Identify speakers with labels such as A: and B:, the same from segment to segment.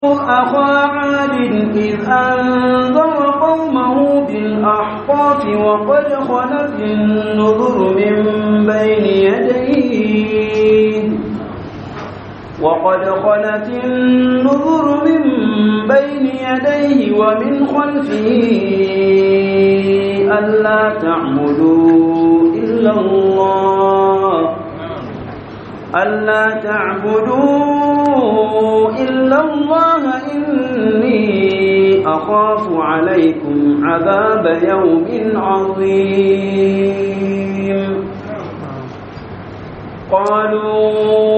A: أخا عاد إذ أنذر قومه بالأحقاف وقد خلت النذر من بين يديه وقد خلت النذر من بين يديه ومن خلفه ألا تعبدوا إلا الله ألا تعبدوا إلا الله إني أخاف عليكم عذاب يوم عظيم قالوا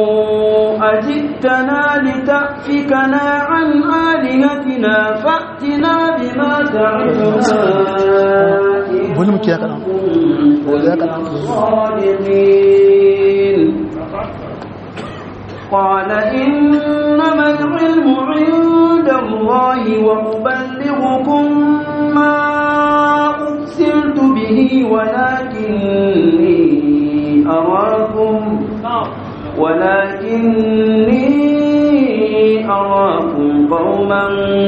A: أجئتنا لتأفكنا عن آلهتنا فأتنا بما تعدنا
B: volume ke ya kaɗan ya kaɗan
A: الصادقين قال إنما العلم عند الله وأبلغكم ما أرسلت به ولكني أراكم ولكني أراكم قوما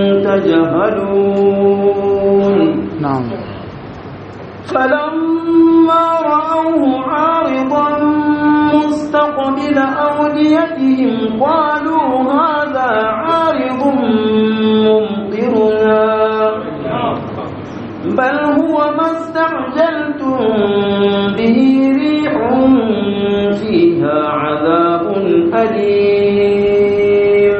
A: تجهلون
B: na'am
A: فلما رأوه عارضا مستقبل أوديتهم قالوا هذا عارض ممطرنا بل هو ما استعجلتم به ريح فيها عذاب أليم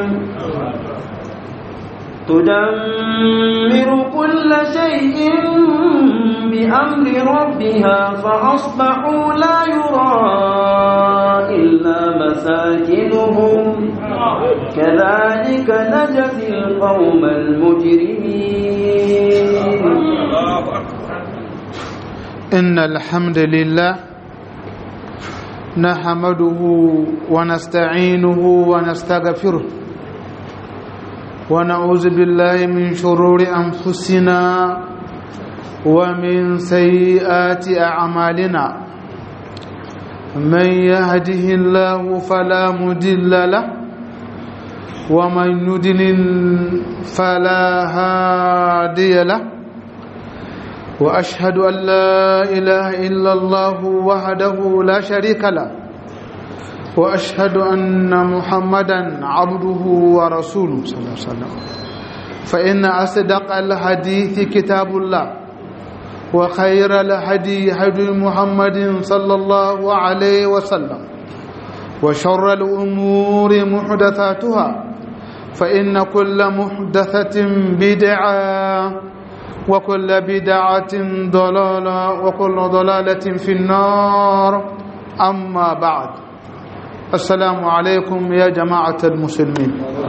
A: تدمر كل شيء بأمر ربها فأصبحوا لا يرى إلا مساكنهم كذلك نجزي القوم المجرمين
B: إن الحمد لله نحمده ونستعينه ونستغفره ونعوذ بالله من شرور أنفسنا ومن سيئات أعمالنا من يهده الله فلا مدل له ومن يدلل فلا هادي له وأشهد أن لا إله إلا الله وحده لا شريك له وأشهد أن محمدا عبده ورسوله صلى الله عليه وسلم فإن أصدق الحديث كتاب الله وخير الهدي هدي محمد صلى الله عليه وسلم وشر الأمور محدثاتها فإن كل محدثة بدعة وكل بدعة ضلالة وكل ضلالة في النار أما بعد السلام عليكم يا جماعة المسلمين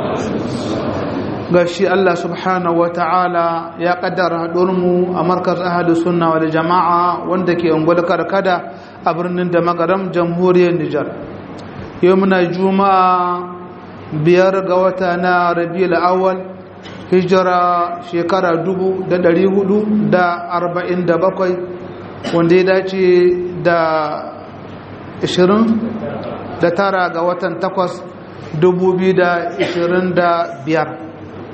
B: gashi Allah subhanahu wa ta'ala ya kaddara haɗurmu a markar ahadu sunna wal jama'a wanda ke ungwal karkada a birnin da magaram jamhuriyar Nijar yau muna juma'a biyar ga wata na rabiul awwal hijira shekara dubu da ɗari hudu da arba'in da bakwai wanda ya dace da ashirin da tara ga watan takwas dubu biyu da ashirin da biyar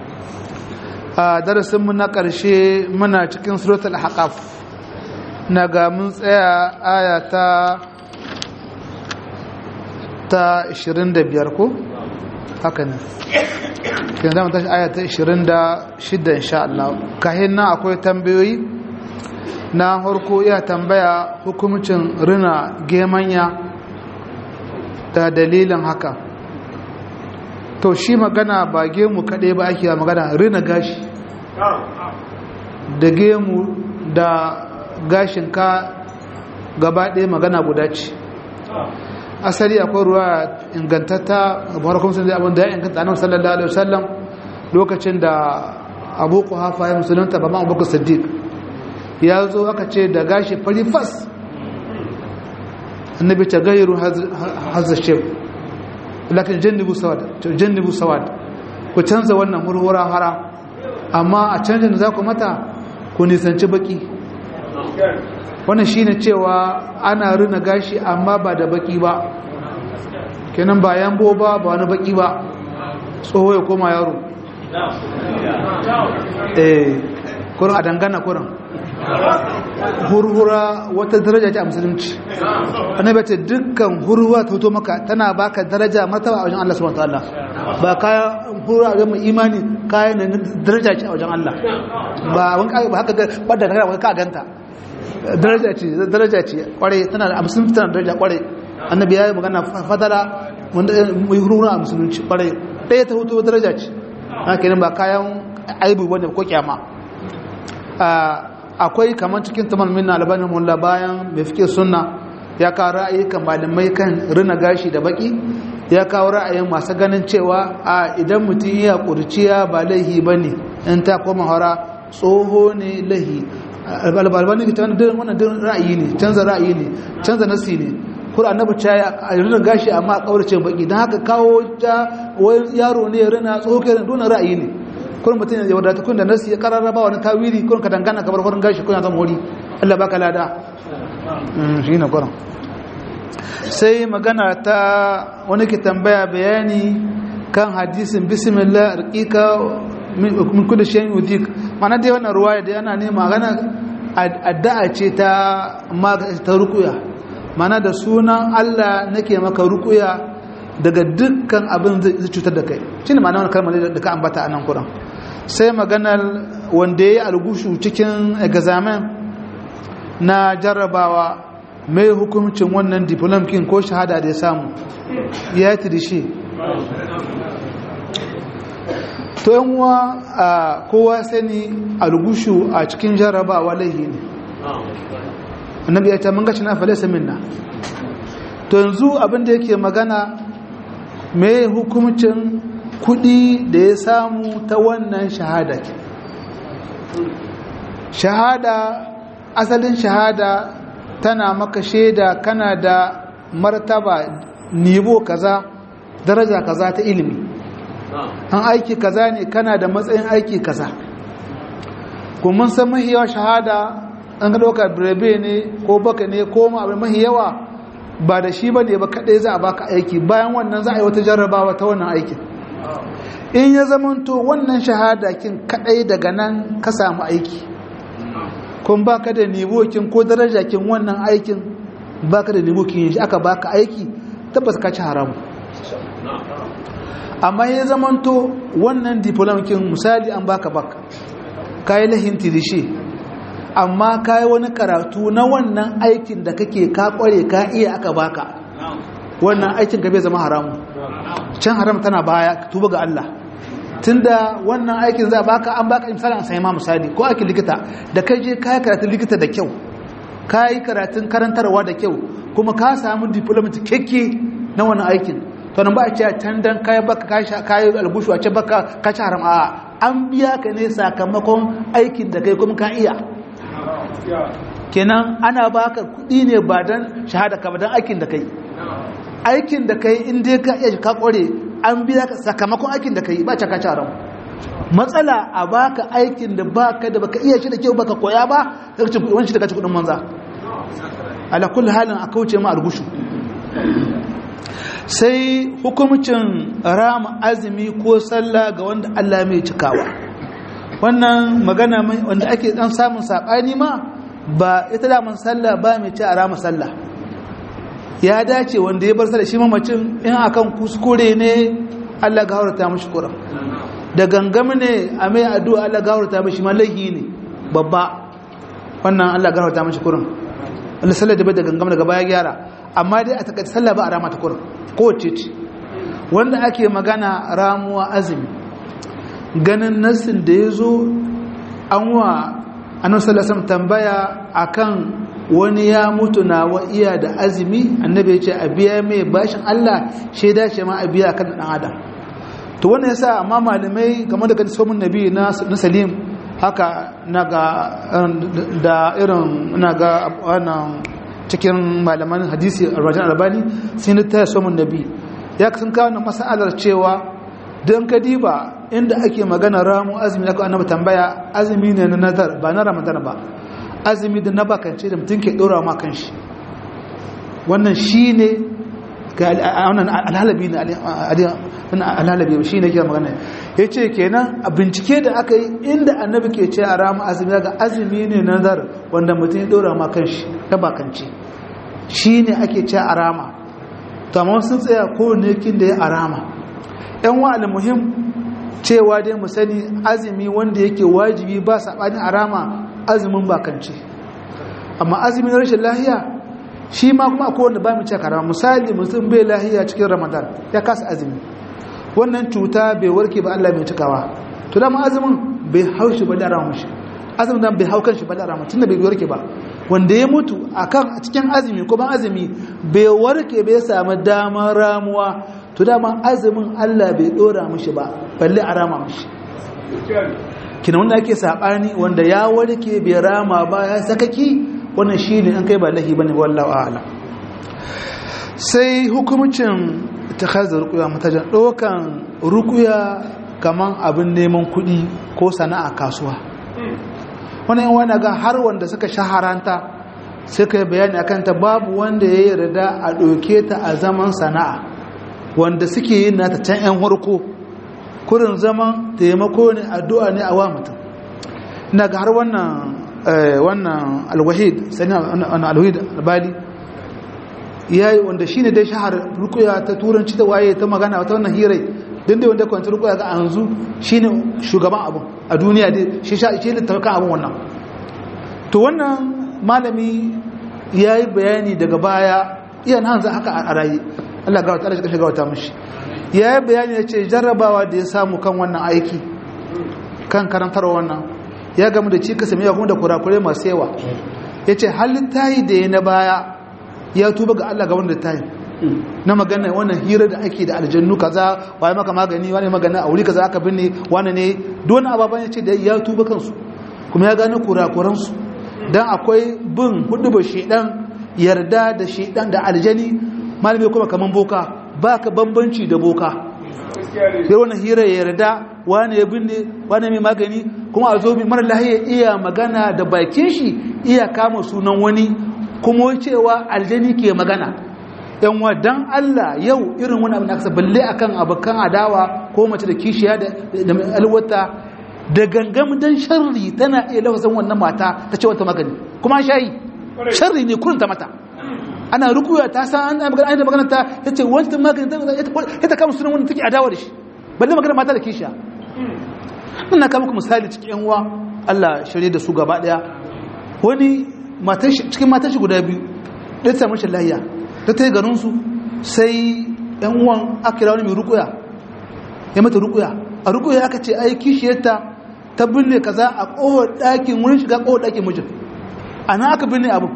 B: a darasinmu na ƙarshe muna cikin suratul haƙaf na ga mun tsaya aya ta ta 25 ko haka ne yanzu zama tashi aya ta 26 insha Allah kahin nan akwai tambayoyi na harko iya tambaya hukumcin rina gemanya da dalilin haka to shi magana ba gemu kaɗai ba ake magana rina gashi da gemu da gashin ka gaba ɗaya magana guda ce asali akwai ruwa ingantatta barakun sun zai abin da ya inganta annabi sallallahu alaihi wasallam lokacin da abu kuhafa ya musulunta ba ma abubakar siddiq ya zo aka ce da gashi fari fas annabi ta gairu hazza shef lakin jannibu sawad jannibu sawad ku canza wannan hurhura hara amma a canjin da za ku mata ku nisanci baki wannan shine cewa ana rina gashi amma ba da baki ba kenan ba yambo ba ba wani baki ba tsoho ya koma yaro eh kurin a dangana kurin hurhura wata daraja ce a musulunci annabi ce dukkan hurhura ta hoto maka tana baka daraja martaba a wajen Allah subhanahu wataala ba kaya hurhura ga mai imani kayan da daraja ce a wajen Allah ba wani ba haka ga bada daga ka ganta daraja ce daraja ce kware tana da musulunci tana daraja kware annabi ya yi magana fadala wanda mai hurhura a musulunci kware ɗaya ta hoto daraja ce haka ba kayan aibu wanda ko kyama akwai kamar cikin tamar minna albanin mulla bayan mai fike sunna ya kawo ra'ayi kan malamai kan rina gashi da baki ya kawo ra'ayin masu ganin cewa a idan mutum ya kurciya ba laihi ba ne in ta koma hara tsoho ne laihi albalbani ta wani dirin wannan dirin ra'ayi ne canza ra'ayi ne canza nasi ne kura annabi ta a rina gashi amma a kaurace baki don haka kawo ta yaro ne ya rina tsoho ke rina ra'ayi ne kun mutum ya wadata kun da nasi ya karara ba wani tawiri kun ka dangana kamar kwarin gashi kuna zama wuri Allah baka lada shi ne kwarin sai magana ta wani ke tambaya bayani kan hadisin bismillah arqika min kulli shay'in yudik mana dai wannan ruwaya da yana ne magana addu'a ce ta ta rukuya mana da sunan Allah nake maka rukuya daga dukkan abin zai cutar da kai shine ma'ana wannan kalmar da ka ambata a nan kuran sai maganar wanda ya yi algushu cikin examen na jarrabawa mai hukumcin wannan diplomkin ko shahada da ya samu ya yi tirishi to yanwa a kowa sani algushu a cikin jarrabawa laihi ne annabi ya ta mangaci na falesa minna to yanzu abinda yake magana mai hukumcin kudi da ya samu ta wannan shahada shahada asalin shahada tana maka shaida kana da martaba nivo kaza daraja kaza ta ilimi an aiki kaza ne kana da matsayin aiki kaza kuma san mahiyawa shahada an ga ɗauka birebe ne ko baka ne ko ma abin mahiyawa ba da shi ba ne ba kaɗai za a baka aiki bayan wannan za a yi wata jarrabawa ta wannan aikin in ya zamanto wannan shahada kin kadai daga nan ka samu aiki kun baka da nibokin ko daraja kin wannan aikin baka da nibokin shi aka baka aiki tabbas ka ci haramu amma ya zamanto wannan diplom kin misali an baka baka kai lahin tirishi amma kai wani karatu na wannan aikin da kake ka kware ka iya aka baka wannan aikin ka bai zama haramu can haram tana baya tuba ga Allah tunda wannan aikin za baka an baka misali an sai ma misali ko aikin likita da kai je kai karatun likita da kyau kai karatun karantarwa da kyau kuma ka samu diploma cikakke na wannan aikin to nan ba a ce can dan kai baka kai albushu a ce baka ka ci haram a an biya ka ne sakamakon aikin da kai kuma ka iya kenan ana baka kuɗi ne ba dan shahada ka ba dan aikin da kai aikin da kai in dai ka iya ka kware an biya ka sakamakon aikin da kai ba caka caran matsala a baka aikin da baka da baka iya shi da kyau baka koya ba daga cikin kudin shi daga cikin kudin manza ala kulli halin a kauce ma algushu sai hukumcin rama azumi ko sallah ga wanda Allah mai cikawa wannan magana wanda ake dan samun sabani ma ba ita da man sallah ba mai ci a rama sallah ya dace wanda ya bar sa da shi mamacin in akan kuskure ne Allah ga haurata mashi kuran da gangami ne a mai addu'a Allah ga haurata mashi malahi ne babba wannan Allah ga haurata mashi kuran Allah sallar da bai da gangami daga baya gyara amma dai a takaice sallah ba a rama ta kuran kowace ce wanda ake magana ramuwa azumi ganin nassin da ya zo an wa annabi sallallahu tambaya akan wani ya mutu na wa iya da azumi annabi ya ce a biya mai bashin Allah shaida ce ma a biya kan dan adam to wannan yasa amma malamai game da somin nabi na na Salim haka naga da irin naga wannan cikin malaman hadisi Rajan Albani sai ni ta somin nabi ya sun kawo na masalar cewa don kadiba inda ake magana ramu azumi na annabi tambaya azumi ne na nazar ba na ramadan ba azumi da na bakance da mutum ke ɗora ma kan shi wannan shi ne wannan alhalabi ne alhalabi shi ne ke magana ya ce kenan a bincike da aka yi inda annabi ke ce a rama azumi ga azumi ne nazar wanda mutum ya ɗora ma kan shi ta bakanci shi ne ake ce a rama to amma sun tsaya kowane kin da ya a rama yan wa'ala muhim cewa dai mu sani azumi wanda yake wajibi ba saɓani a rama azumin bakanci amma azumin rashin lahiya shi ma kuma akwai wanda ba mu ce karama misali mutum bai lahiya cikin ramadan ya kasa azumi wannan cuta bai warke ba Allah mai cikawa to da azumin bai haushi ba da rama shi azumin nan bai haukan shi ba da rama tunda bai warke ba wanda ya mutu akan cikin azumi ko ban azumi bai warke bai samu damar ramuwa to dama azumin Allah bai dora mishi ba balle a rama mishi kina wanda ake sabani wanda ya warke bai rama ba ya sakaki wannan shi ne an kai ba lahi ba ne wallawa ala sai hukumcin ta haza rukuya matajan ɗaukan rukuya kaman abin neman kuɗi ko sana'a kasuwa wani yan wani ga har wanda suka shaharanta suka yi bayani akan ta babu wanda ya yarda a ɗauke ta a zaman sana'a wanda suke yin nata can 'yan harko kurin zaman taimako ne addu'a ne a wa mutum ina ga har wannan wannan alwahid sani alwahid albali ya yi wanda shi ne dai shahar rukuya ta turanci ta waye ta magana wata wannan hirai don dai wanda kwanci rukuya ga yanzu shi ne shugaban abin a duniya dai shi sha ce littafakan abin wannan to wannan malami ya yi bayani daga baya iya na hanzu haka a rayu allah ga wata ala shiga wata mashi ya yi bayani ya ce jarrabawa da ya samu kan wannan aiki kan karantar wannan ya gamu da cikas mai kuma da kurakurai masu yawa ya ce halin tayi da ya na baya ya tuba ga Allah ga wanda tayi na magana wannan hira da ake da aljannu kaza waye maka magani wani magana a wuri kaza aka binne wani ne don ababan ya ce da ya tuba kansu kuma ya gane kurakuransu dan akwai bin hudubar shedan yarda da shedan da aljani malami kuma kaman boka baka bambanci da boka sai wannan hira ya yarda wani ya binne wani mai magani kuma a zo mai mara lahiya iya magana da bakin shi iya kama sunan wani kuma cewa aljani ke magana yan dan Allah yau irin wani abin da aka balle akan abokan adawa ko mace da kishiya da alwata da gangam dan sharri tana iya lafasan wannan mata ta ce wata magani kuma shayi sharri ne kurunta mata ana rukuya ta san an magana an magana ta yace wanta magani ta ta kama sunan wanda take adawa da shi balle magana mata da kishiya ina kama muku misali cikin yan uwa Allah shirye da su gaba daya wani cikin matan shi guda biyu ɗaya ta mashi lahiya ta ta yi garin su sai yan uwan aka kira wani mai rukuya ya mata rukuya a rukuya aka ce ai kishiyarta ta binne kaza a kowar ɗakin wurin shiga kowar ɗakin mijin a nan aka binne abin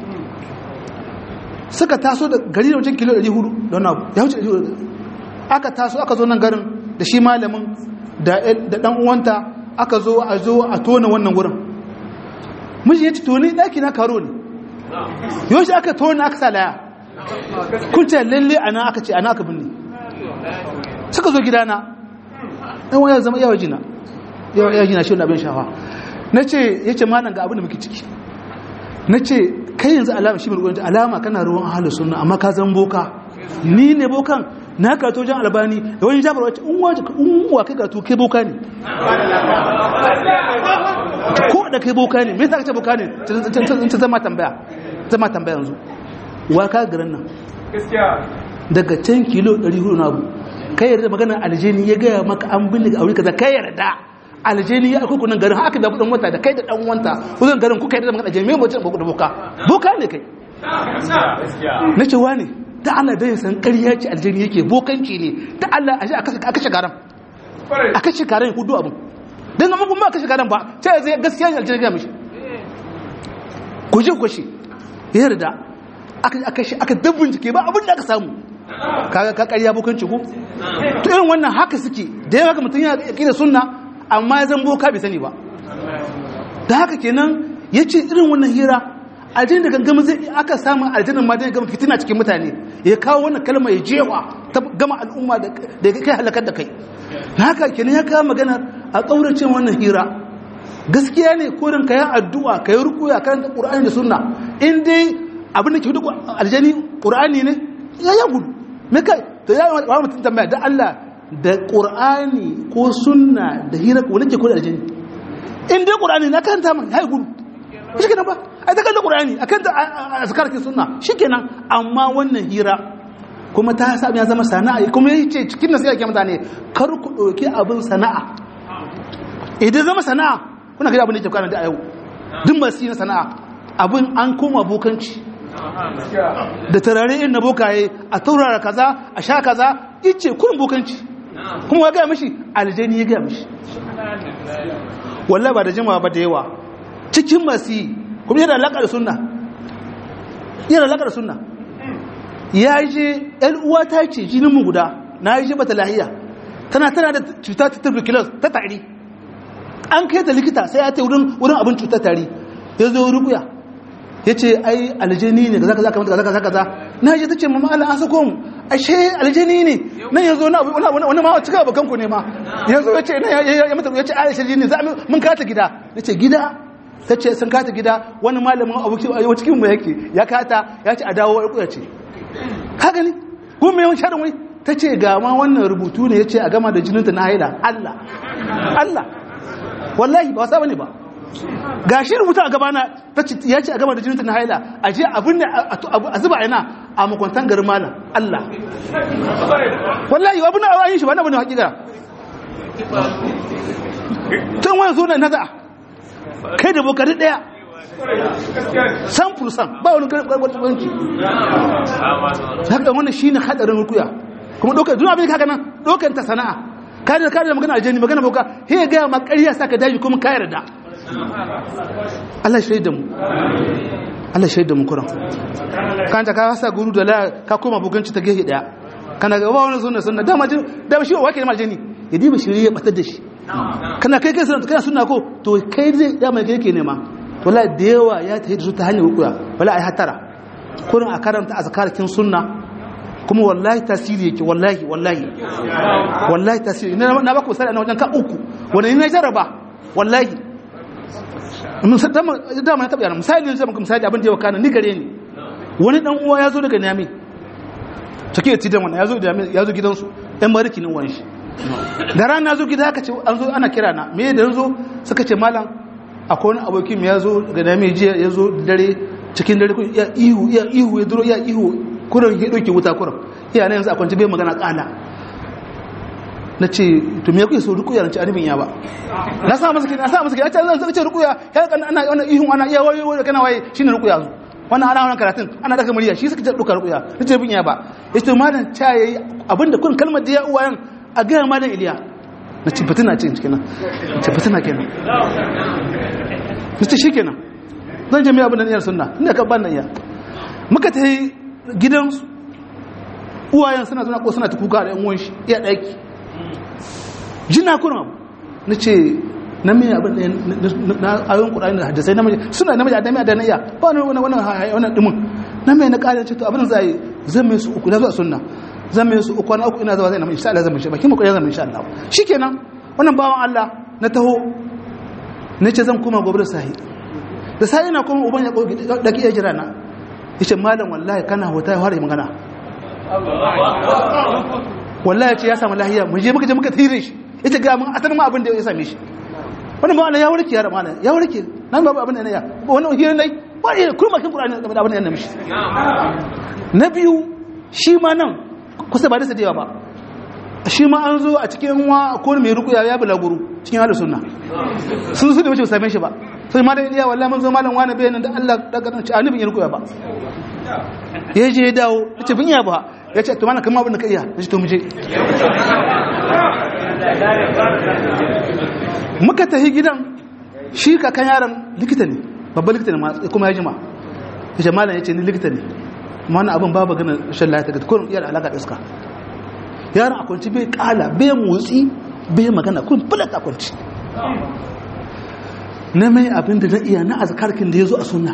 B: suka taso da gari da wajen kilo 400 don abu ya wuce 400 aka taso aka zo nan garin da shi malamin da dan uwanta aka zo a zo a tona wannan wurin miji ya ci toni daki na karo ne yau shi aka tona aka sa laya kun ce lalle ana aka ce ana aka binne suka zo gidana ɗan wani zama yawa jina yawa jina shi wani abin shafa na ce ya ce manan ga abin da muke ciki na ce kai yanzu alama shi mai ruwan alama kana ruwan ahalu sunna amma ka zan boka ni ne bokan na karto jan albani da wani jabar wacce unwa kai karto kai boka ne ko da kai boka ne me yasa ka ce boka ne ta zama tambaya zama tambaya yanzu wa ka garin nan daga can kilo 400 na abu kai yarda maganar aljini ya gaya maka an binne a wuri kaza kai yarda aljini ya akwai kunan garin haka da kudin wata da kai da dan wanta kudin garin kuka yarda maganar aljini me mutum da boka boka ne kai na ce wani da Allah dai san ƙarya ce aljini yake bokanci ne da Allah a a kashe garan a kashe garan ya kudu abin don zama kuma a kashe garan ba ta zai gaskiya ne aljini ya mishi guje kwashe ya yarda aka shi aka dabbin jike ba abin da aka samu kaga ka ƙarya bokanci ko to irin wannan haka suke da yawa ga mutum ya da sunna amma ya zan boka bai sani ba da haka kenan ya ce irin wannan hira aljanna da gangama zai aka samu aljanna ma dai gama fitina cikin mutane ya kawo wannan kalma ya jewa ta gama al'umma da ya kai halakar da kai na haka kenan ya kawo magana a ƙaurace wannan hira gaskiya ne korin ka yi addu'a ka yi rukuya karanta ƙur'ani da sunna in dai abin da ke hudu aljani ƙur'ani ne ya ya gudu me kai to ya wani mutum tambaya da Allah da Qur'ani ko sunna da hira ko nake ko da aljini in dai Qur'ani na kanta man hai gudu shi kenan ba ai ta kallon Qur'ani akan ta azkar ki sunna shikenan amma wannan hira kuma ta sa ya zama sana'a kuma yace cikin nasiha ke mutane kar ku dauki abin sana'a idan zama sana'a kuna ga abin da ke kana da yau duk masu yin sana'a abin an koma bokanci da tarare in na bokaye a taurara kaza a sha kaza ice kurin bokanci kuma ya gaya mashi aljani ya gaya mashi wallah ba da jimawa ba da yawa cikin masu yi kuma yana alaƙa da sunna yana alaƙa da sunna ya je ‘yan uwa ta ce jinin mu guda na yi je bata lahiya tana tana da cuta ta tuberculosis ta tari an kai ta likita sai ya ta wurin abin cutar tari ya zo rukuya ya ce ai aljani ne kaza kaza kaza kaza kaza na je ta ce mama Allah an sako mu ashe aljani ne nan yanzu na wani ma cika bakan ku ne ma yanzu ya ce ya mata ya ce ai aljani ne za mun kata gida ya ce gida ta ce sun kata gida wani malamin abuki a cikin mu yake ya kata ya ce a dawo ya ce ka gani ko me yawan sharin wai ta ce ga ma wannan rubutu ne ya ce a gama da jininta na haila Allah Allah wallahi ba wasa bane ba ga shi rubuta a gabana ya ce a gaba da jininta na haila a je abin da a zuba yana a makwantan garin malam Allah wallahi abin da a yin shi ba na bane hakika tun wani zo na naza kai da bokari daya san fursan ba wani gargwargwarki haka wannan shi ne hadarin rukuya kuma ɗaukar duna abin haka nan ɗaukar ta sana'a kare kare da magana aljani magana boka he ga ma ƙarya saka daji kuma ka yarda Allah shaida mu Allah shaida mu kuran kan ta ka sa guru da la ka koma buganci ta gehe daya kana ga ba wani sunna sunna dama jin da shi wa ke ma aljani ya diba shiri ya batar da shi kana kai kai sunna kana sunna ko to kai zai dama kai yake nema wallahi da yawa ya tafi da su ta hanyar rukuya wallahi ai hatara kurin a karanta azkarakin sunna kuma wallahi tasiri yake wallahi wallahi wallahi tasiri na baku misali na wajen ka uku wanda ni na jarraba wallahi dama na taɓa yana misali ne zama misali abin da yawa kana ni gare ni wani dan uwa ya zo daga nami take da tidan wannan ya zo gidansu ɗan mariki ne wani shi da rana na zo gida aka ce an zo ana kira na me da zo suka ce malam akwai wani abokin ya zo daga nami jiya ya zo dare cikin dare ya ihu ya ihu ya duro ya ihu kurin ya ɗauke wuta kurin iya na yanzu a kwanci bai magana ƙala na ce to me kuke so rukuya na ce anibin ya ba na sa masa kina na sa masa kina ta zan ce rukuya ya kan ana wannan ihun ana iya wayo wayo kana waye shine rukuya zu wannan ana wannan karatun ana daga murya shi suka ce duka rukuya na ce bin ya ba yace malam ta yayi abinda kun kalmar da ya uwayen a ga malam Iliya na ce fitina ce cikin nan ce fitina kenan na ce shikenan zan je mai abin da niyyar sunna inda ka ban nan iya muka ta yi gidansu uwayen suna zuna ko suna ta kuka da yan uwan shi iya ɗaki jina kuna abu na ce na mai abin da na ayon kuɗaɗen da hadisai na suna na mai adami a danayya ba wani wani wani wani ɗimin na mai na ƙarin ce to abin za a yi zan mai su uku na zuwa sunna zan mai su uku na uku ina zuwa zai na mai insha Allah zan mai shi bakin mu ƙwarai zan mai insha Allah shi kenan wannan bawan Allah na taho na ce zan koma gobe da sahi da sahi na kuma uban ya ɗaki ya jira na ya ce malam wallahi kana hota ya fara yi magana wallahi ce ya samu lahiya mu je muka je muka tire shi ita ga mun atar ma abin da ya same shi wannan ma ya warke ya ramana ya warke nan babu abin da ya wannan hirin dai ba ya kurma kin qur'ani da abin da ya mishi na biyu shi ma nan kusa ba da sadewa ba shi ma an zo a cikin wa ko mai rukuya ya bulaguru cikin halin sunna sun su da wuce same shi ba sai ma da iya wallahi mun zo malam wani bayanin da Allah daga nan ci annabi ya rukuya ba ya je ya dawo ya ce bin ya ba ya ce to mana kama abin da ka iya ya ce to mu je muka tafi gidan shi kakan yaron likita ne babban likita ne kuma ya jima ya ce malam ya ce ni likita ne mana abin babu ganin shan lafiya ga kurin iya da alaƙa da iska yaron a kwanci bai kala bai motsi bai magana kun fulat a kwanci na mai abin da na iya na azkarkin da ya zo a sunna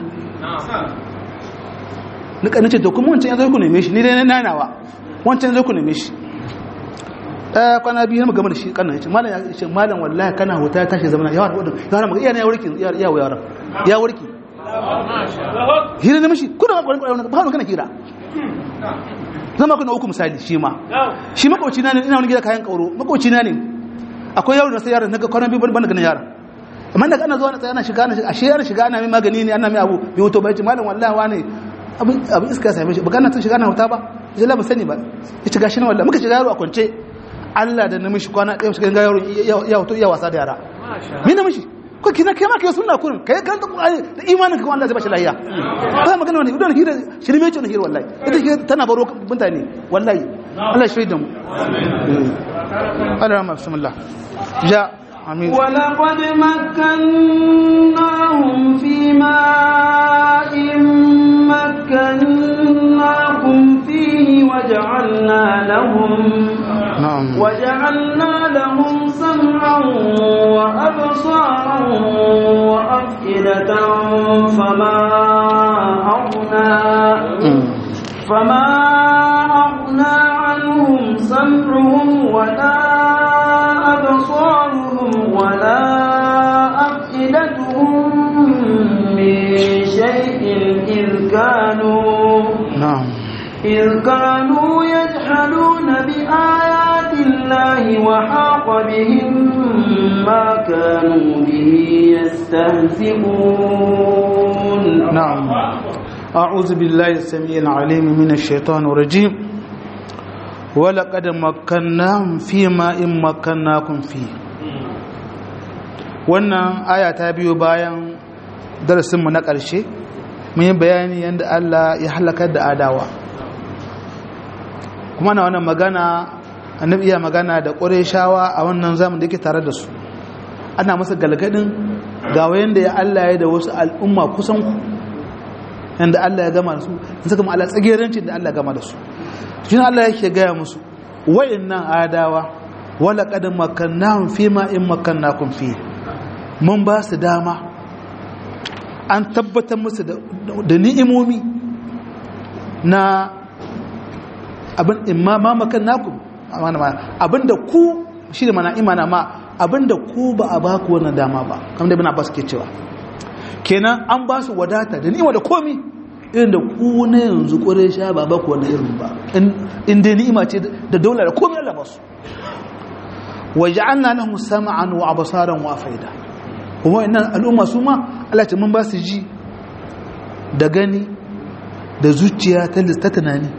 B: na ƙanin ce to kuma wancan ya zo ku neme shi ni dai na nanawa wancan ya zo ku neme shi ɗaya kwana biyu na gama da shi ƙanan ya ce malam ya ce malam wallahi kana huta ya tashi zamana yawan wadda yawan magana iya na ya warki ya wa yaran ya warki hira na mashi kuna ba wani kana hira zama ku na uku misali shi ma shi makwabci na ne ina wani gida kayan kauro makwabci na ne akwai yaro da sai yaron naga kwanan biyu ban ganin yaron amma daga ana zuwa na tsaya ana shiga ana shiga ashe yaron shiga ana mai magani ne ana mai abu bai wuto ba yace malam wallahi wane abin abin iska same shi baka na tun shiga na huta ba jalla ba sani ba ya ci gashi na wallahi muka shiga yaro a kwance Allah da namishi kwana ɗaya shiga ga yaro ya huto iya wasa da yara me namishi ko kina kai ma kai sunna kurin kai kan da Qur'ani da imanin ka Allah zai bashi lafiya ba magana wani idan hira shirme ce ne hira wallahi ita ke tana baro mutane wallahi Allah shi da mu Allah bismillah ja amin
A: ولقد مكناهم في ماء مكناكم فيه وجعلنا لهم
B: na'am
A: وجعلنا لهم سمعا وأبصارا وأفئدة فما أغنى فما أغنى عنهم سمعهم ولا أبصارهم ولا أفئدتهم من شيء إذ كانوا
B: na'am
A: إذ كانوا يجحدون بآيات الله وحاق بهم ما كانوا به يستهزئون
B: نعم أعوذ بالله السميع العليم من الشيطان الرجيم ولقد مكناهم فيما إن مكناكم فيه wannan aya ta biyo bayan darasinmu na ƙarshe mun yi bayani yadda Allah ya halakar da adawa kuma na wannan magana annabi iya magana da shawa a wannan zamun da yake tare da su ana masa galgadin ga wayan da ya Allah ya da wasu al'umma kusan ku yanda Allah ya gama da su in suka ma'ala tsagerancin da Allah ya gama da su shi Allah yake gaya musu wayannan adawa wala qad makannahum fi ma in makannakum fi mun ba su dama an tabbatar musu da ni'imomi na abin imma ma makannakum abinda ku shi da mana imana ma abinda ku ba a ba ku wannan dama ba kamar da ibn Abbas ke cewa kenan an ba su wadata da ni'ima da komi irin da ku na yanzu kore sha ba ba ku wannan irin ba in dai ni'ima ce da daula da komi Allah ba su waja'alna lahum sam'an wa absaran wa afida kuma innan al'umma su ma Allah ce mun ba su ji da gani da zuciya ta lista tunani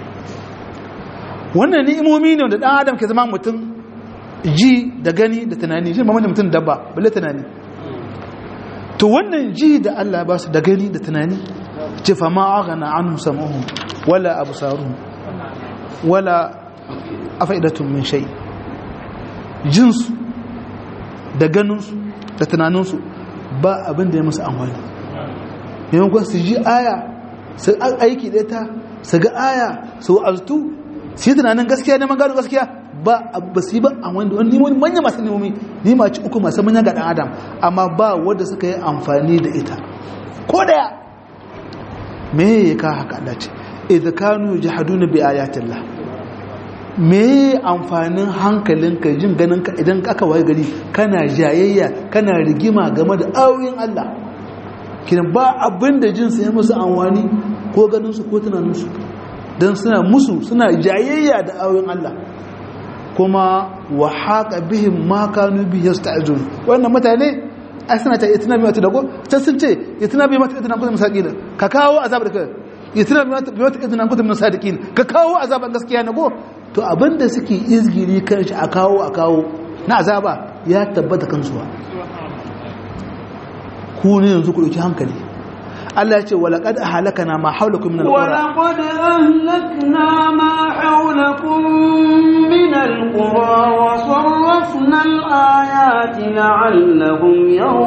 B: wannan ni'imomi ne da dan adam ke zama mutum ji da gani da tunani shi mamman mutum dabba balle tunani to wannan ji da Allah ba su da gani da tunani ce fa ma aghna anhum sam'uhum wala absaruhum wala afaidatun min shay jinsu da ganinsu da tunaninsu ba abin da ya musu amfani yankun su ji aya su aiki da ta su ga aya su altu su yi tunanin gaskiya neman gano gaskiya ba ba su yi ba a wani wani wani manya masu nemomi ni ma ci uku masu manya ga dan adam amma ba wanda suka yi amfani da ita ko daya me ya ka haka Allah ce idza kanu yajhaduna bi ayatillah me amfanin hankalinka jin ganinka idan aka waye gari kana jayayya kana rigima game da ayoyin Allah kiran ba abin da jinsu ya musu amfani ko ganinsu ko tunaninsu don suna musu suna jayayya da ayoyin Allah kuma wa haka bihin ma kanu bi yasta'jun wannan mutane ai suna ta itina bi mata dago ta sun ce itina bi mata itina kutum sadiqin ka kawo azab da kai itina bi mata itina kutum sadiqin ka kawo azaban gaskiya na go to abinda suke izgiri kan shi a kawo a kawo na azaba ya tabbata kansuwa ku ne yanzu ku dauki hankali Allah ya ce walaqad ahlakana ma hawlakum min alqura
A: ولقد أهلكنا ما حولكم من القرى وصرفنا الآيات لعلهم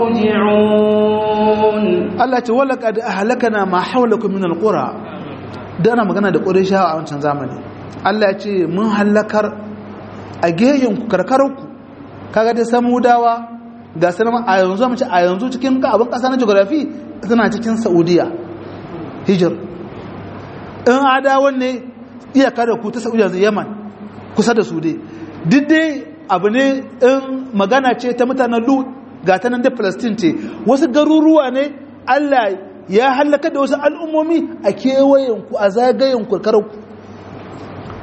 A: يرجعون
B: Allah ce walaqad ahlakana ma hawlakum min alqura da ana magana da qurayshawa a wancan zamani Allah ya ce mun halakar a geyen ku karkarku kaga dai samudawa ga sanan a yanzu mu ce a yanzu cikin ka abin kasa na geography tana cikin Saudiya hijir in adawan ne iyaka da ku ta Saudiya zai Yaman kusa da su dai duk dai abu ne in magana ce ta mutanen Lut ga ta nan da Palestine ce wasu garuruwa ne Allah ya halaka da wasu al'ummomi a kewayen ku a zagayen ku karkarku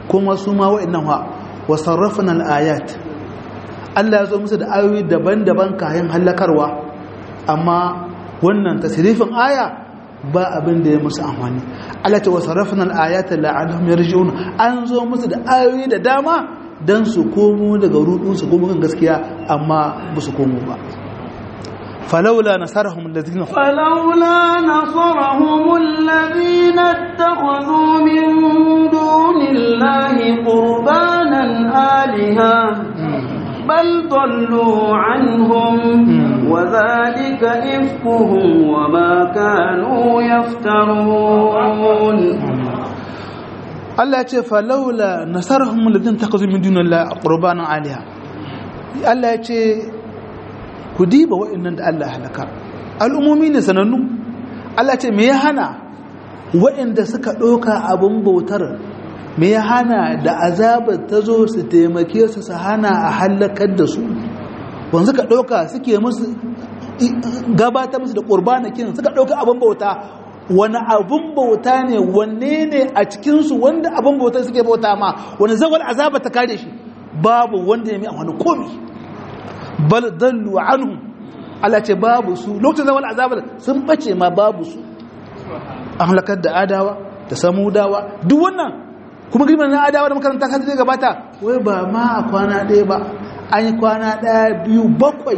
B: kuma su ma wa'annan ha wa sarrafna al-ayat Allah ya zo musu da ayoyi daban-daban kayan hallakarwa amma wannan tasrifin aya ba abin da ya musu amfani Allah ta wasarrafna al-ayata la'allahum yarji'un an zo musu da ayoyi da dama dan su komo daga rudun su komo kan gaskiya amma ba su komo ba فلولا نصرهم الذين
A: فلولا نصرهم الذين اتخذوا من دون الله قربانا آلهة بل ضلوا عنهم وذلك إفكهم وما كانوا يفترون
B: Allah ya ce falaula nasarahum alladhina takazu min dunillahi qurbanan aliha Allah ya ce ku diba wa'annan da Allah halaka al'ummomi ne sanannu Allah ce me ya hana wa'anda suka ɗauka abin bautar me ya hana da azabar ta zo su taimake su su hana a halakar da su wanzu ka ɗauka suke musu gabatar musu da ƙurbanakin suka ɗauka abin bauta wani abin bauta ne wanne ne a cikinsu wanda abin bauta suke bauta ma wani zawar azaba ta kare shi babu wanda ya mai amfani komi bal dallu anhum Allah ce babu su lokacin zaman azabar sun bace ma babu su an halakar da adawa da samudawa duk wannan kuma girman na adawa da makaranta kan zai gabata wai ba ma a kwana ɗaya ba an yi kwana ɗaya biyu bakwai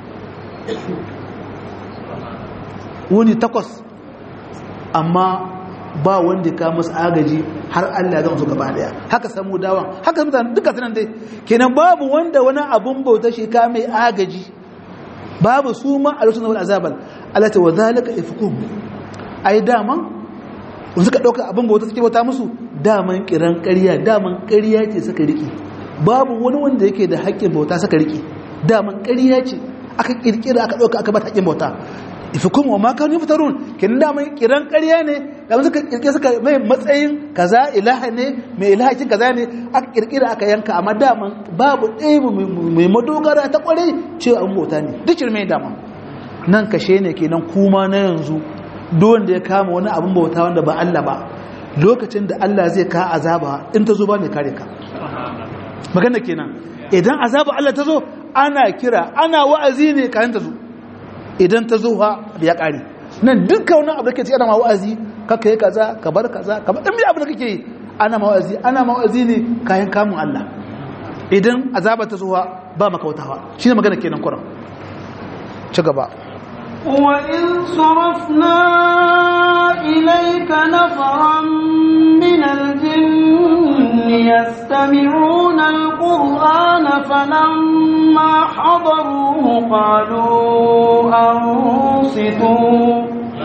B: wuni takwas amma ba wanda ka musu agaji har Allah zan su gaba daya haka samu dawan haka mutane duka sanan dai kenan babu wanda wani abun bauta shi ka mai agaji babu su ma a lokacin wal azabal Allah ta wadhalika ifkum ai daman in suka dauka abun bauta suke bauta musu daman kiran ƙarya daman ƙarya ce suka rike babu wani wanda yake da haƙƙin bauta suka rike daman ƙarya ce aka kirkira aka dauka aka bata haƙƙin bauta ifikun wa ma kanu fitarun kin da mai kiran ƙarya ne da suka kirkire suka mai matsayin kaza ilaha ne mai ilaha kin kaza ne aka kirkira aka yanka amma daman babu ɗaya mai madogara ta kware cewa an bauta ne duk mai dama nan kashe ne kenan kuma na yanzu duk wanda ya kama wani abin bauta wanda ba Allah ba lokacin da Allah zai ka azaba in ta zo ba mai kare ka magana kenan idan azaba Allah ta zo ana kira ana wa'azi ne kayan ta zo idan ta zo ha ya ƙare nan duka wani abu da ke ci ana ma'azi kaka yi kaza ka bar kaza ka bar ɗan abu da kake yi ana ma'azi ana ma'azi ne kayan kamun Allah idan azaba ta zo ha ba makautawa shi ne magana kenan kuran ci gaba
A: وإذ صرفنا إليك نفرا من الجن يستمعون القرآن فلما حضروه قالوا أنصتوا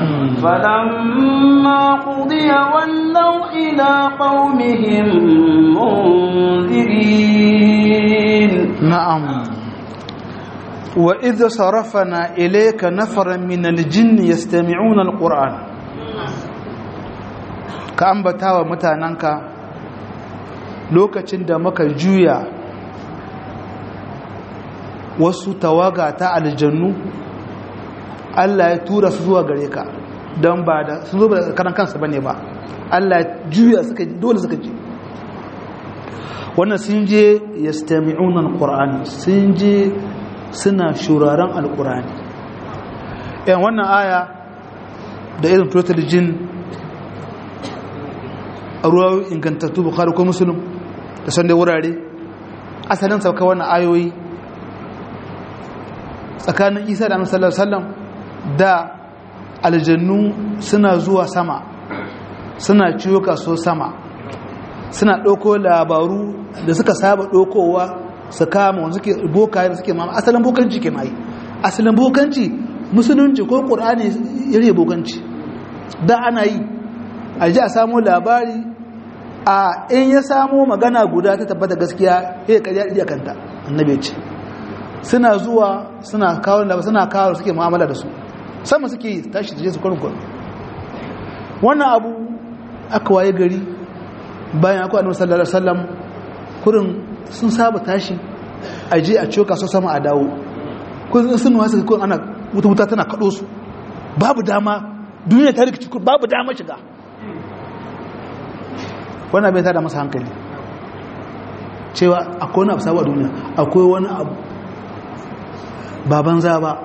A: فلما قضي ولوا إلى قومهم منذرين
B: نعم وإذ صرفنا إليك نفرا من الجن يستمعون القرآن كأنبتا ومتاننك lokacin da muka juya wasu tawaga ta aljannu Allah ya tura su zuwa gare ka don ba da sun zo da karan kansa bane ba Allah ya juya suka dole suka ji wannan sun je yastami'una alqur'ani sun je suna shuraren alqur'ani yan wannan aya da irin total jin a ruwa ingantattu bukhari ko muslim da san da wurare asalin sauka wannan ayoyi tsakanin isa da sallallahu alaihi wasallam da aljannu suna zuwa sama suna ciwo kaso sama suna ɗauko labaru da suka saba ɗaukowa su kama wanda suke bokaye da suke mama asalin bokanci ke mai asalin bokanci musulunci ko ƙur'ani yare bokanci da ana yi a ji a samu labari a in ya samu magana guda ta tabbata gaskiya ya karya iya kanta annabi ce suna zuwa suna kawo da suna kawo suke mu'amala da su sama suke tashi da su kurin kurin wannan abu aka waye gari bayan akwai annabi sallallahu alaihi wasallam kurin sun saba tashi a je a coka su sama a dawo kun sun wasu kun ana wuta wuta tana kado su babu dama duniya ta rikici babu dama shiga wannan bai tada masa hankali cewa akwai wani abu sabu a duniya akwai wani abu baban za ba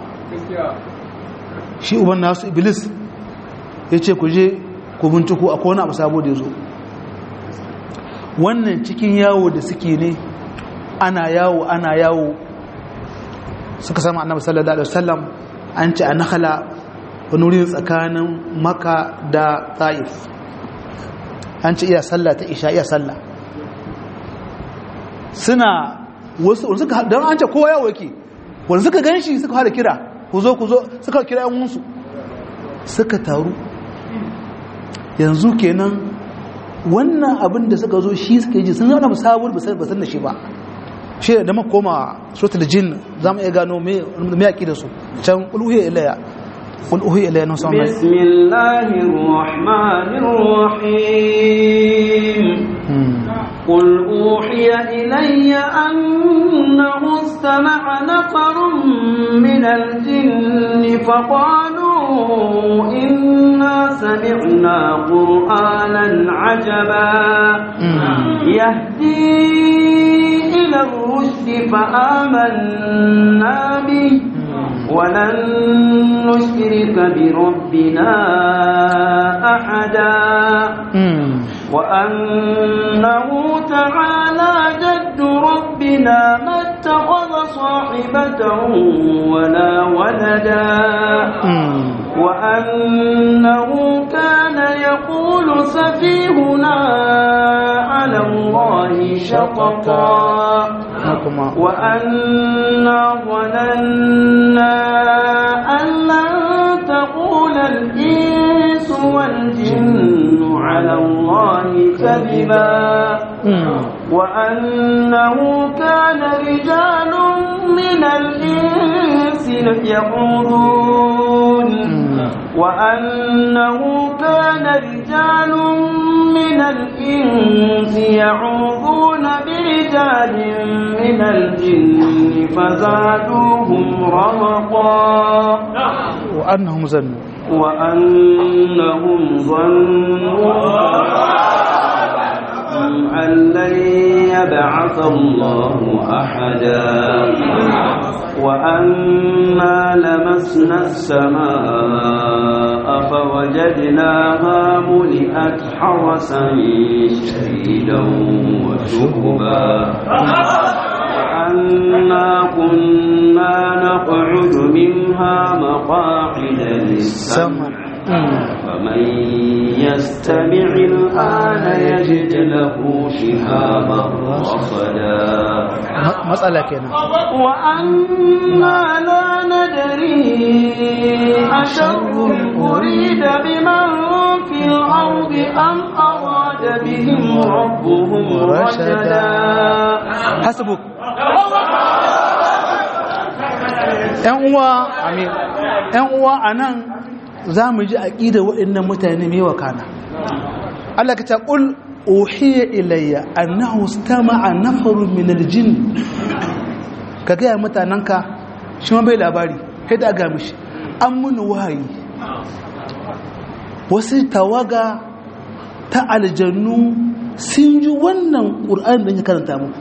B: shi uban nasu iblis ya ce ku je ku binciko akwai wani abu sabo da ya zo wannan cikin yawo da suke ne ana yawo ana yawo suka sama annabi sallallahu alaihi wasallam an ce a nakhala wani wurin tsakanin maka da ta'if an ce iya sallah ta isha iya sallah suna wasu wani suka don an ce kowa yawo yake wani suka gan shi suka fara kira ku zo ku zo suka kira yan wunsu suka taru yanzu kenan wannan abin da suka zo shi suka yi sun zama musabur ba san da shi ba shi da muka koma suratul jin za mu iya gano me me yaki da su can ulhiya ilayya qul uhiya ilayya nan sama
A: bismillahir rahmanir rahim قل أوحي إلي أنه استمع نفر من الجن فقالوا إنا سمعنا قرآنا عجبا يهدي إلى الرشد فآمنا به ولن نشرك بربنا أحدا وأنه تعالى جد ربنا ما اتخذ صاحبة ولا ولدا وأنه كان يقول سفيهنا على الله شططا وأنا ظننا أن لن تقول الإنس والجن على الله كذبا وأنه كان رجال من الإنس يقولون وأنه كان رجال من الإنس يعوذون برجال من الجن فزادوهم رهقا
B: وأنهم ظنوا
A: وأنهم ظنوا أن لن يبعث الله أحدا وأنا لمسنا السماء فوجدناها ملئت حرسا شديدا وشهبا وأنا كنا نقعد منها مقاعد للسمع فمن يستمع الآن يجد له شهابا رصدا
B: مسألة كنا
A: وأنا لا ندري أشر أريد بمن في الأرض أم أراد بهم ربهم رشدا
B: حسبك ‘yan uwa amin ‘yan uwa a nan za mu ji aƙida waɗannan mutane mai wakana Allah ka ce ƙul ohiya ilayya annahu stama'a nafaru min aljin ka gaya mutanenka shi ma bai labari kai da ga mishi an muni wahayi wasu tawaga ta aljannu sun ji wannan ƙur'an da ya karanta muku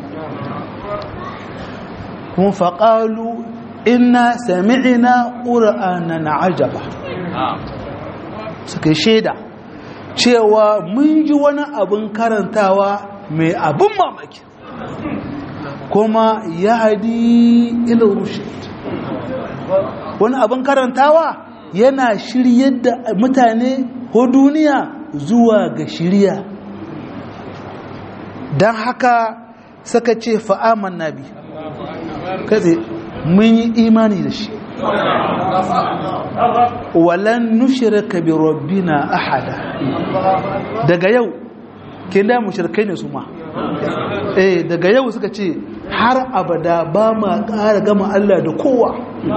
B: kuma faƙalu inna sami'ina ƙura'anan ajaba suka shaida cewa mun ji wani abin karantawa mai abin mamaki kuma ya hadi ilin rushid wani abin karantawa yana shiryar da mutane ko duniya zuwa ga shirya don haka suka ce fa'aman nabi katse mun yi imani da shi walan nushirka bi rabbina ahada daga yau kin da mushrikai ne su ma eh daga yau suka ce har abada ba ma ƙara gama Allah da kowa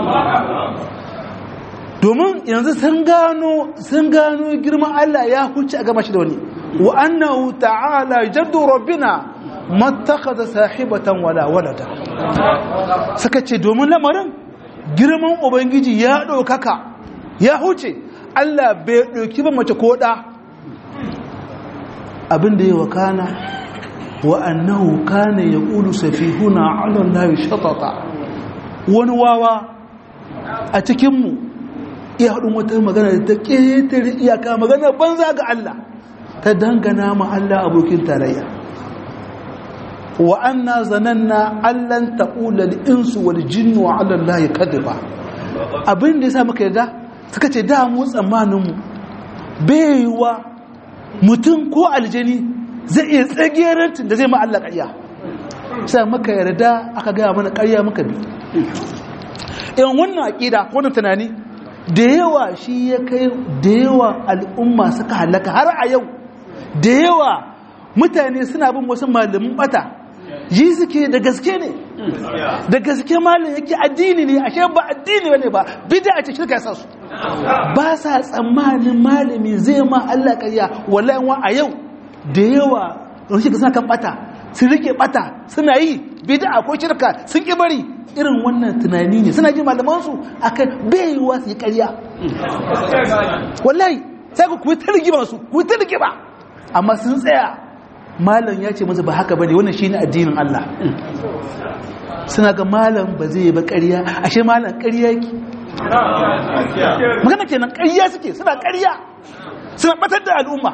B: domin yanzu sun gano sun gano girman Allah ya huce a gama shi da wani wa annahu ta'ala jaddu rabbina mattakhadha sahibatan wala walada suka ce domin lamarin girman ubangiji ya ɗaukaka ya huce Allah bai ɗauki ba mace ko ɗa abin da ya wakana wa annahu kana yaqulu safihuna ala allahi shatata wani wawa a cikin mu iya hadin wata magana da ta ketare iyaka magana banza ga Allah ta dangana ma Allah abokin tarayya wa anna zananna allan taqula al-insu wal jinnu ala allahi kadiba abin da yasa muka yarda suka ce da mu tsammanin mu baiwa mutum ko aljani zai iya tsagerancin da zai ma Allah ƙarya sai muka yarda aka gaya mana ƙarya muka bi in wannan aƙida wannan tunani da yawa shi ya kai da yawa al'umma suka halaka har a yau da yawa mutane suna bin wasu malamin bata ji suke da gaske ne da gaske malam yake addini ne ashe ba addini bane ba bid'a ce shirka sa su ba sa tsammanin malami zai ma Allah ƙarya wallahi wa a yau da yawa don shi suna kan bata sun rike bata suna yi bid'a ko shirka sun ki bari irin wannan tunani ne suna jin malaman su akan baiwa su yi ƙarya wallahi sai ku kuyi targiba su kuyi targiba amma sun tsaya malam ya ce masa ba haka bane wannan shine addinin Allah suna ga malam ba zai ba ƙarya ashe malam ƙarya yake magana kenan ƙarya suke suna ƙarya suna batar da al'umma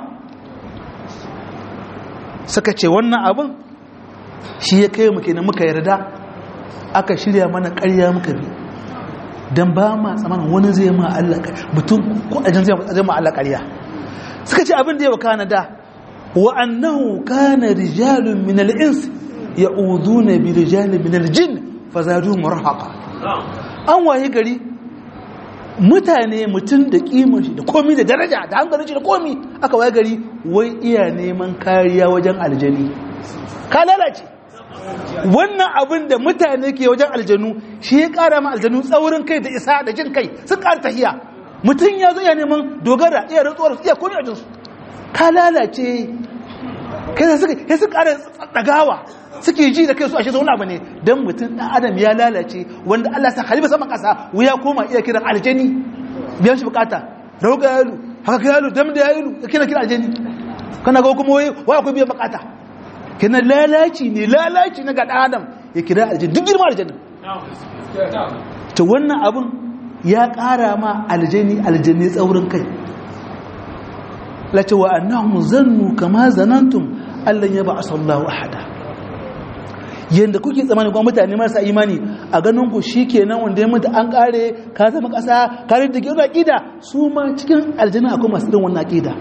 B: suka ce wannan abin shi ya kai mu kenan muka yarda aka shirya mana ƙarya muka bi don ba ma tsamanin wani zai ma Allah mutum ko ajin zai ma Allah ƙarya suka ce abin da ya wakana da wa annahu kana rijalun min al-ins ya'uduna bi rijalin min al-jinn fazaduhum rahaqa an waye gari mutane mutum da kimar shi da komi da daraja da hankalin shi da komi aka waye gari wai iya neman kariya wajen aljani ka lalace wannan abin da mutane ke wajen aljanu shi ya kara ma aljanu tsaurin kai da isa da jin kai sun kara tahiya mutum ya zo ya neman dogara iya rantsuwar iya komi a jinsu ka lalace kai suka suka kara dagawa suke ji da kai su ashe zauna ba ne don mutum ɗan adam ya lalace wanda Allah sa halifa saman ƙasa wuya koma iya kiran aljani biyan shi bukata rauga yalu haka yalu dam da yalu ya kira kira aljani kana ga kuma wai wa akwai biyan bukata kina lalaci ne lalaci na ga ɗan adam ya kira aljani duk girma aljani to wannan abun ya ƙara ma aljani aljani tsaurin kai lati wa annahum zannu kama zanantum allan ya ba'asa Allahu ahada yanda kuke tsamani kuma mutane marasa imani a ganin ku shikenan wanda ya mutu an kare ka zama kasa ka da ke aqida su ma cikin aljanna akwai masu irin wannan aqida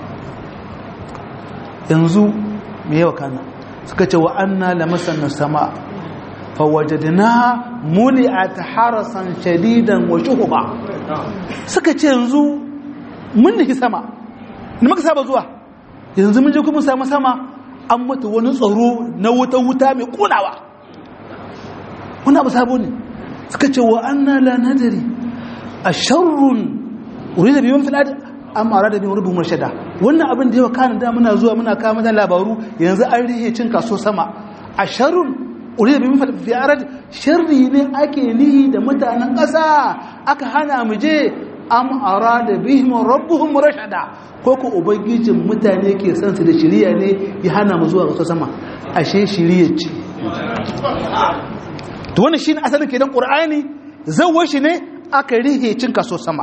B: yanzu me yawa kana suka ce wa anna lamasanna sama fawajadnaha muli'at harasan shadidan wa shuhuba suka ce yanzu mun nufi sama ni muka saba zuwa yanzu mun je kuma samu sama an mata wani tsaro na wuta wuta mai kunawa wani abu sabo ne suka ce wa anna la nadari a sharrun wuri da biyun filad an mara da biyun rubin mashada wannan abin da yawa kanin da muna zuwa muna kawo mata labaru yanzu an rihe cin kaso sama a sharrun wuri da biyun filad sharri ne ake nihi da mutanen ƙasa aka hana mu je am arada bihim rabbuhum rashada ko ko ubangijin mutane ke san su da shiriya ne ya hana mu zuwa ga sama ashe shiriya ce to wannan shine asalin kenan qur'ani zawwa shi ne aka rihe cin kaso sama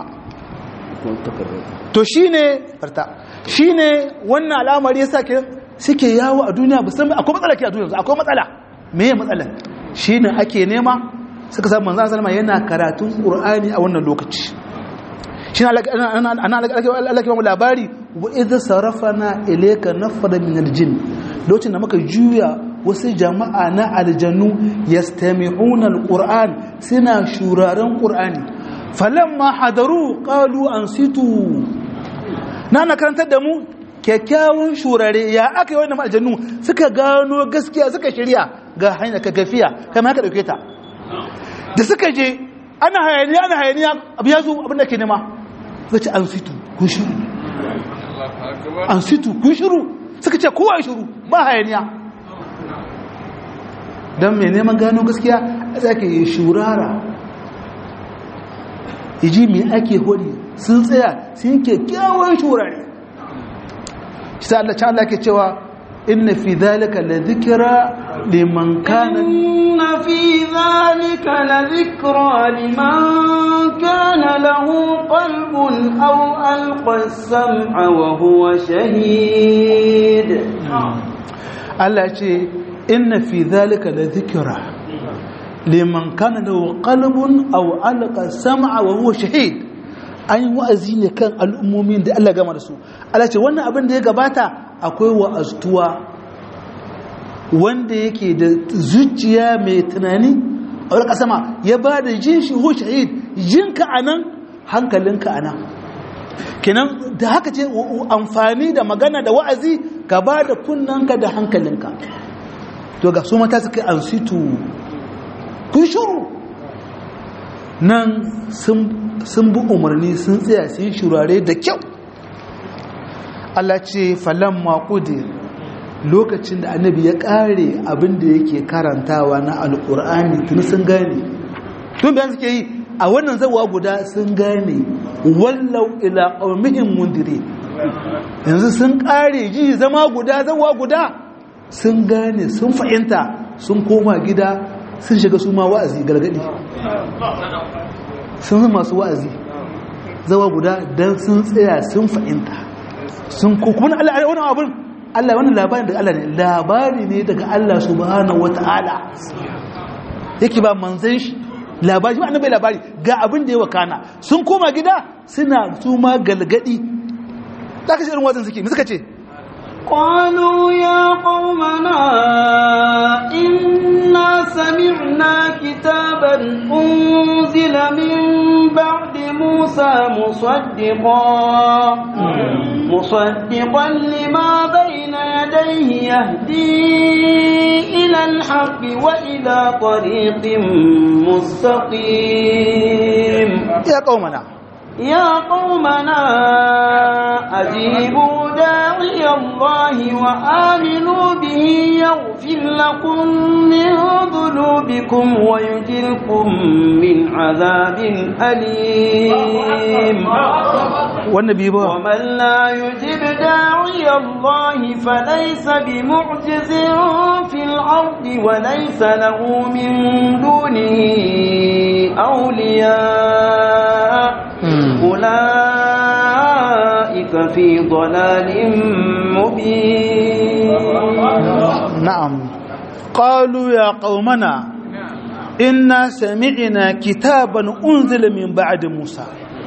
B: to shine farta shine wannan al'amari yasa ke suke yawo a duniya musamman akwai matsala ke a duniya akwai matsala meye matsala shine ake nema suka samu manzo sallama yana karatun qur'ani a wannan lokaci shi na Allah ke labari wa idza sarafana ilayka nafara min aljin lokacin da muka juya wasu jama'a na aljannu yastami'una alquran suna shuraren qur'ani falamma hadaru qalu ansitu na na karantar da mu kyakkyawan shurare ya aka yi wannan aljannu suka gano gaskiya suka shirya ga hanya ka gafiya kamar haka dauke ta da suka je ana hayaniya ana hayaniya abu ya zo abin da ke nema suka ce an situ kun shiru an situ kun shiru suka ce kowa shiru ba hayaniya don mai neman gano gaskiya a tsaka yi shurara iji mai ake hori sun tsaya sun kyakkyawan shurare shi ta Allah ke cewa inna fi dhalika la dhikra liman kana
A: إن في ذلك لذكرى لمن كان له قلب أو ألقى السمع وهو شهيد
B: Allah ce inna fi dhalika la dhikra liman kana lahu qalbun aw alqa sam'a wa huwa shahid an yi wa'azi ne kan al'ummomin da Allah gama da su Allah ce wannan abin da ya gabata akwai wa'aztuwa wanda yake da zuciya mai tunani a wani sama ya ba da jin shi hu shahid jinka a nan hankalinka a nan kenan da haka ce amfani da magana da wa'azi ka ba da kunnanka da hankalinka to ga su mata suka an situ kun shuru nan sun bi umarni sun tsaya su yi shurare da kyau Allah ce falon maƙudir lokacin da annabi ya ƙare abin da yake karantawa na alƙur'ani tun sun gane tun bayan suke yi a wannan zawa guda sun gane wallau ila ƙaumihin mundire yanzu sun ƙare ji zama guda zawa guda sun gane sun fahimta sun koma gida sun shiga su ma wa'azi gargadi sun zama masu wa'azi zawa guda don sun tsaya sun fahimta sun kuma Allah wani abin Allah wannan labarin daga Allah ne labari ne daga Allah subhanahu wata'ala yake ba manzan shi labari ba annabi labari ga abin da ya wakana sun koma gida suna su ma galgadi zaka shi irin wazan suke me suka ce
A: قالوا يا قومنا إنا سمعنا كتابا أنزل من بعد موسى مصدقا مصدقا لما بين يديه يهدي إلى الحق وإلى طريق مستقيم
B: يا قومنا
A: يا قومنا أجيبوا داعي الله وآمنوا به يغفر لكم من ذنوبكم ويجركم من عذاب أليم
B: والنبي بقى
A: ومن لا يجب داعي الله فليس بمعجز في الأرض وليس له من دونه أولياء أولئك في ضلال مبين
B: نعم قالوا يا قومنا إنا سمعنا كتابا أنزل من بعد موسى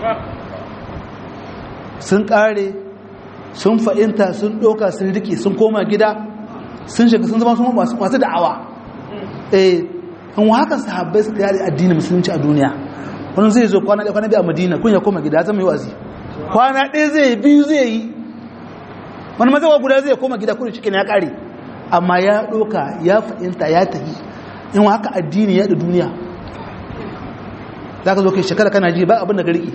B: sun ƙare sun fa'inta sun ɗoka sun riƙe sun koma gida sun shiga sun zama sun masu da'awa eh an haka sahabbai suka yare addinin musulunci a duniya wani zai zo kwana ɗaya kwana biyu a madina kun ya koma gida ya zama yi wazi kwana ɗaya zai biyu zai yi wani mazawa guda zai koma gida kudin cikin ya ƙare amma ya ɗoka ya fahimta ya tafi in haka addini ya da duniya za ka zo kai shekara kana ji ba abin da garki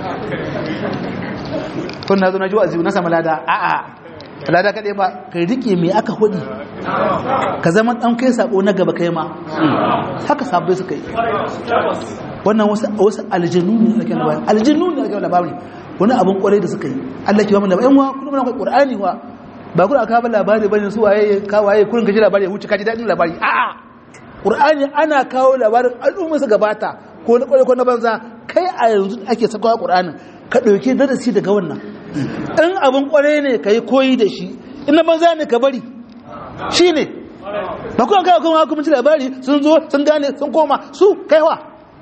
B: kun na zo na ji wa na sama lada a'a lada kaɗai ba ka riƙe mai aka hudi ka zama ɗan kai saƙo na gaba kai ma haka sabbai suka yi wannan wasu aljanu ne ake labari aljanu ne ake labari wani abin kwarai da suka yi Allah ke ba mu labari yan wa kuma muna Qur'ani wa ba kuma aka ba labari bane su waye ka waye kurin ka ji labari ya huce ka ji dadin labari a'a Qur'ani ana kawo labarin al'umma su gabata ko na kwarai ko na banza kai a yanzu ake sakawa Qur'anin ka dauke darasi daga wannan in abin kwarai ne kai koyi da shi in na banza ne ka bari shine ba kuma kai kuma kuma ci labari sun zo sun gane sun koma su kaiwa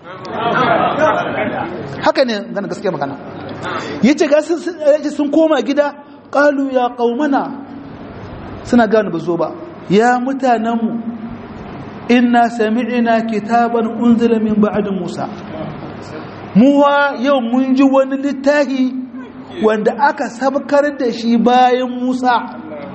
B: haka ne gana gaskiya magana ya ce gasu sun koma gida ƙalu ya ƙaumana suna gane ba zo ba ya mutanenmu inna sami'ina kitaban unzila min ba'din musa muwa yau mun ji wani littafi wanda aka sabkar da shi bayan musa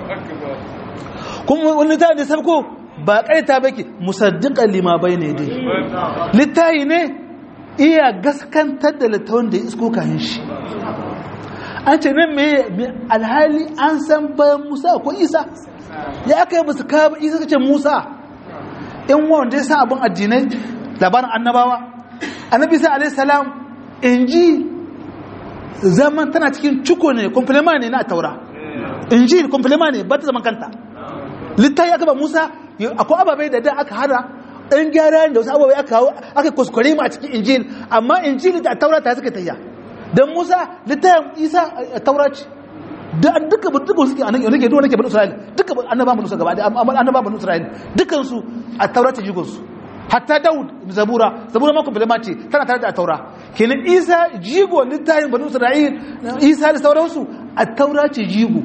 B: kuma wani littafi da sabko ba ƙaita bake musaddiƙan lima bai ne dai littafi ne iya gaskantar da littafin da ya isko kayan shi an ce nan mai alhali an san bayan musa ko isa ya aka yi basu kawo isa ka ce musa in wanda ya san abin addinai labarin annabawa annabi sa alaihi salam in ji zaman tana cikin ciko ne kumfilema ne na taura in ji kumfilema ne ba ta zaman kanta littafi aka ba Musa akwai ababai da da aka hana ɗan gyara da wasu ababai aka kawo aka kuskure mu a cikin injil amma injil da taura ta suka tayya dan Musa littafin Isa taura ce da duka duka suke anan yake duka nake bani Isra'il duka annaba bani Isra'il gaba da annaba bani Isra'il dukan su a taura ta jigon su hatta Dawud zabura zabura ma kuma ce tana tare da taura kenan Isa jigo littafin bani Isra'il Isa da sauransu a taura ce jigo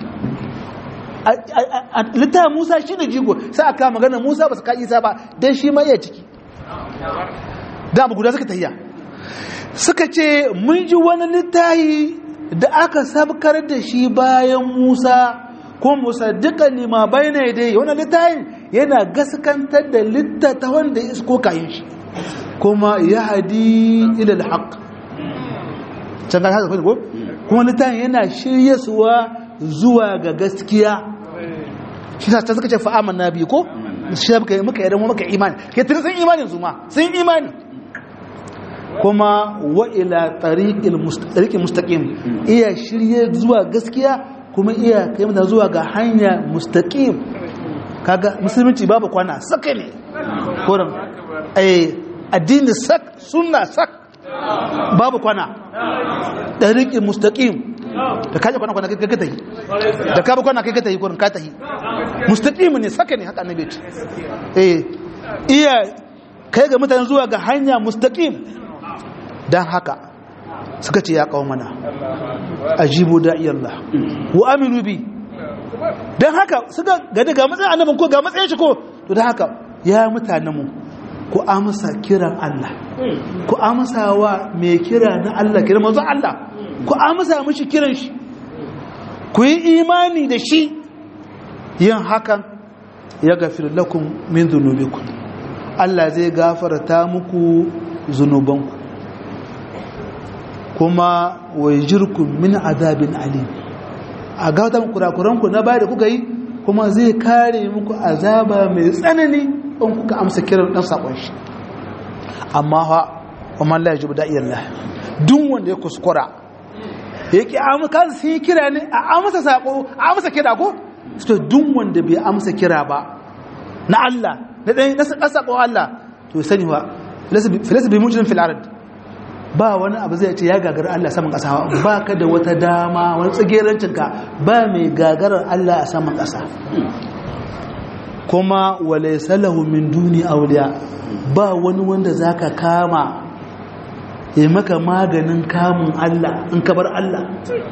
B: littafin musa shi da jigo sai aka magana musa ba su ka isa ba don shi ma iya ciki da abu guda suka tahiya suka ce mun ji wani littafi da aka sabkar da shi bayan musa ko musa duka lima bai na dai wani littafin yana gaskantar da littata wanda ya isko kayan shi kuma ya hadi ilal haq can ga haka ko kuma littafin yana shirye suwa zuwa ga gaskiya shi ta suka ce fa'aman na biyu ko shi muka muka yadda muka imani ke tun sun imanin su ma sun imani kuma wa ila tariqil mustaqim iya shirye zuwa gaskiya kuma iya kai mata zuwa ga hanya mustaqim kaga musulunci babu kwana saka ne koran eh addini sak sunna sak babu kwana tariqil mustaqim da kaje kwana kwana kai ka tahi da ka kwana kai ka tahi kurin ka tahi mustaqim ne saka ne haka annabi ce eh iya kai ga mutane zuwa ga hanya mustaqim dan haka suka ce ya kawo mana ajibu da'i Allah wa aminu bi dan haka suka ga daga matsayin annabin ko ga matsayin shi ko to dan haka ya mutanen mu ku amsa kiran Allah ku amsa wa mai kira na Allah kiran manzo Allah ku amsa mishi kiran shi ku yi imani da shi yin hakan ya gafir lakum min zunubikum Allah zai gafarta muku zunubanku kuma wajirkum min azabin alim a gautan kurakuranku na baya da kuka yi kuma zai kare muku azaba mai tsanani in kuka amsa kiran dan sakon shi amma ha kuma Allah ya ji da iyallah duk wanda ya kuskura yake amsa sun yi kira ne a amsa sako a amsa kira ko to duk wanda bai amsa kira ba na Allah na dan na sako Allah to sani ba filasa bi mujrim fil ard ba wani abu zai ce ya gagara Allah saman kasa ba ka da wata dama wani tsagerancin ka ba mai gagarar Allah a saman kasa kuma walaysa lahu min duni awliya ba wani wanda zaka kama ya maka maganin kamun Allah in ka bar Allah